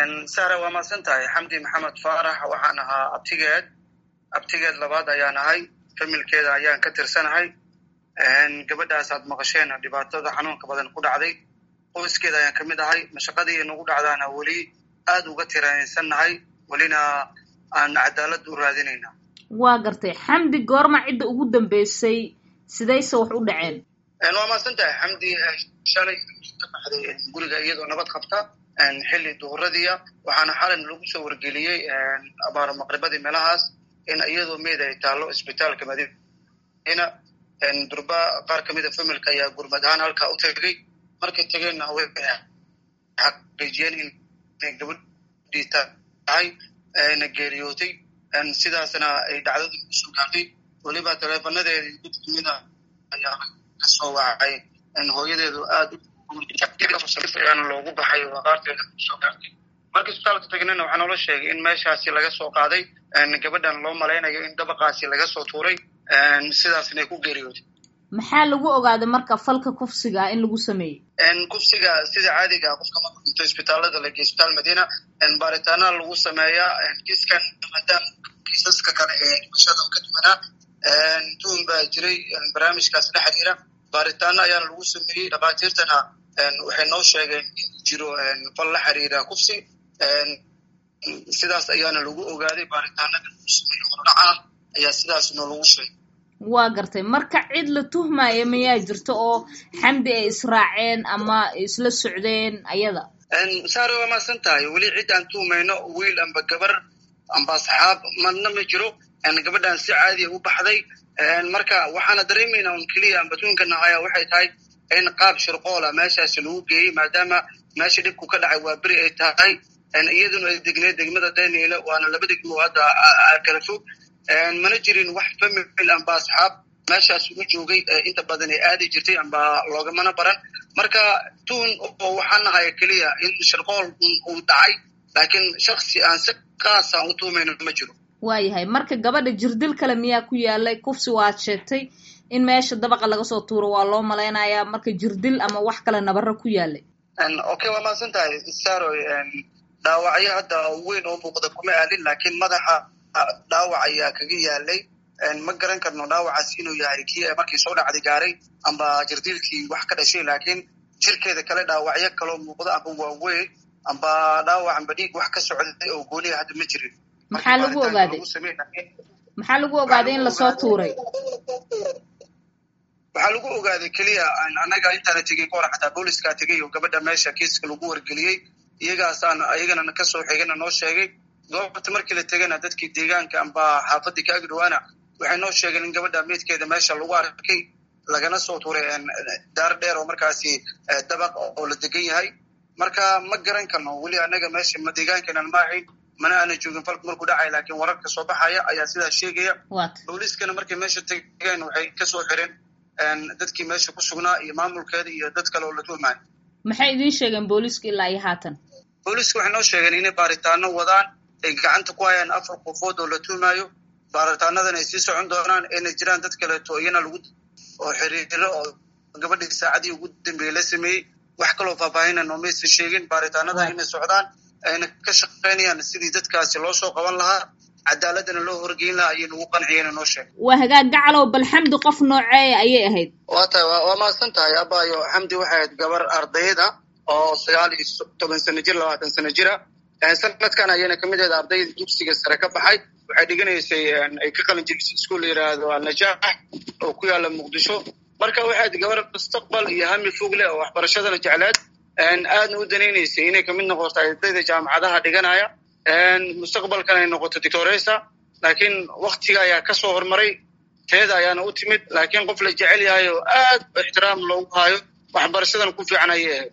sara waa mahadsan tahay xamdi maxamed faarax waxaan ahaa abtigeed abtigeed labaad ayaan ahay familkeeda ayaan ka tirsanahay gabadhaas aad maqasheen dhibaatada xanuunka badan ku dhacday qoyskeeda ayaan kamid ahay mashaqadii nagu dhacdaana weli aad uga tiraansannahay welina aan cadaalad u raadinayna waa gartay xamdi goorma cidda ugu dambeysay sidayse wax u dhaceen waa mahadsan tahay xamdi shalay ka baxday guriga iyadoo nabad qabta xilli duhuradiia waxaana xalan lagu soo wargeliyey abaaro maqribadii meelahaas in iyadoo meyd ay taalo isbitaalka madiina durba qaar kamida familka ayaa gurmad ahaan halkaa u tegay markay tegeenna way xaqiijiyeen inay gabadhii tahay na geeriyootay sidaasna ay dhacdadii kusoo gaartay weliba taleefonadeedii mid kamida ayaa kasoo wacay hooyadeedu aad loogu baxay oo aqaarteeda kusoo gaartay markii isbitaalka tagnayna waxaa noola sheegay in meeshaasi laga soo qaaday gabadhan loo malaynayo in dabaqaasi laga soo tuuray sidaasna ay ku geeriyootay maxaa lagu ogaaday marka falka kufsiga in lagu sameeyey kufsiga sida caadiga qofka marku dhinto isbitaalada lage isbitaal madiina baaritaana lagu sameeyaa kiiskan maadaama kiisaska kale ee dhimashada ka duwanaa tuun baa jiray barnaamijkaas la xiriira baaritaano ayaana lagu sameeyey dhakhaatiirtana waxay noo sheegeen in jiro fal la xiriira kufsi sidaas ayaana lagu ogaaday baaritaanada lagu sameeyey hordhac ah ayaa sidaas noo lagu sheegay waa gartay marka cid la tuhmaya mayaa jirto oo xamdi ay israaceen ama isla socdeen ayada saare waa maasan tahay weli cid aan tuhmayno wiil amba gabar amba asxaab madna ma jiro gabadhan si caadiya u baxday marka waxaana dareemayna un keliya amba tuunka nahaya waxay tahay in qaab shirqoola meeshaasi lagu geeyey maadaama meesha dhibku ka dhacay waa beri ay tahay iyaduna ay degneed degmada daniela waana laba degmo hadda kala fog mana jirin wax famil amba asxaab meeshaas u joogay inta badan ay aadi jirtay amba loogamana baran marka tuun oo waxaan nahaya keliya in shirqool uu dhacay laakiin shaksi aan si kaasa u tuumayno ma jiro waayahay marka gabadha jirdil kale miyaa ku yaalay kufsi waad sheegtay in meesha dabaqa laga soo tuuro waa loo malaynayaa marka jirdil ama wax kale nabaro ku yaalay okay waa mahadsan tahay saroy dhaawacyo hadda weyn oo muuqda kuma aalin laakiin madaxa dhaawac ayaa kaga yaalay ma garan karno dhaawacaas inuu yahay kii markii soo dhacday gaaray amba jirdiilkii wax ka dhashay laakiin jirkeeda kale dhaawacyo kaloo muuqda amba waaweyn amba dhaawac amba dhiig wax ka socday oo gooniya hadda ma jirin maxaa lagu ogaaday maxaa lagu ogaaday in lasoo tuuray waxaa lagu ogaaday keliya annaga intaana tegey ka hor xataa booliskaa tegey oo gabadha meesha kiiska lagu wargeliyey iyagaasaan iyagana kasoo xigana noo sheegay goobta markii la tegana dadkii deegaanka amba xaafadii ka agdhawaana waxay noo sheegeen in gabadha meydkeeda meesha lagu arkay lagana soo tuuray daar dheer oo markaasi dabaq oo la degan yahay marka ma garan karno weli annaga meesha ma deegaankeenan ma ahayn mana aana joogin falku markuu dhacay laakiin wararka soo baxaya ayaa sidaa sheegaya booliiskana markay meesha tegeen waxay kasoo xireen dadkii meesha ku sugnaa iyo maamulkeeda iyo dad kale oo la tuhmaayo maxay idiin sheegeen booliiska ilaa iyo haatan booliiska waxay noo sheegeen inay baaritaano wadaan ay gacanta ku hayaan afar qofood oo la tuhmaayo baaritaanadan ay sii socon doonaan ayna jiraan dad kaleeto iyana lagu oo xiriiro oo gabadhii saacadii ugu dambeeyey la sameeyey wax kaloo faahfaahina noomaysan sheegin baaritaanadan inay socdaan ayna ka shaqaynayaan sidii dadkaasi loo soo qaban lahaa cadaaladana loo horgeyn lahaa ayay nagu qanciyeen noo sheeg waa hagaag gacalow bal xamdi qof nooceeya ayay ahayd waa tahay waa mahadsan tahay abaayo xamdi waxay ahayd gabar ardayd ah oo sagaal iyo toban sano jir labaatan sano jira sanadkan ayayna kamid ahayd ardayda dugsiga sare ka baxay waxay dhiganaysay ay ka qalin jirisay iskuol la yidhaahdo alnajaax oo ku yaala muqdisho marka waxay ahayd gabar mustaqbal iyo hami fog leh oo waxbarashadana jecleed aadna u danaynaysay inay kamid noqoto ardayda jaamacadaha dhiganaya mustaqbalkan ay noqoto dictoresa laakiin waktiga ayaa kasoo hormaray teeda ayaana u timid laakiin qof la jecel yahay oo aad ixtiraam loogu hayo waxbarashadana ku fiican ayay ahayd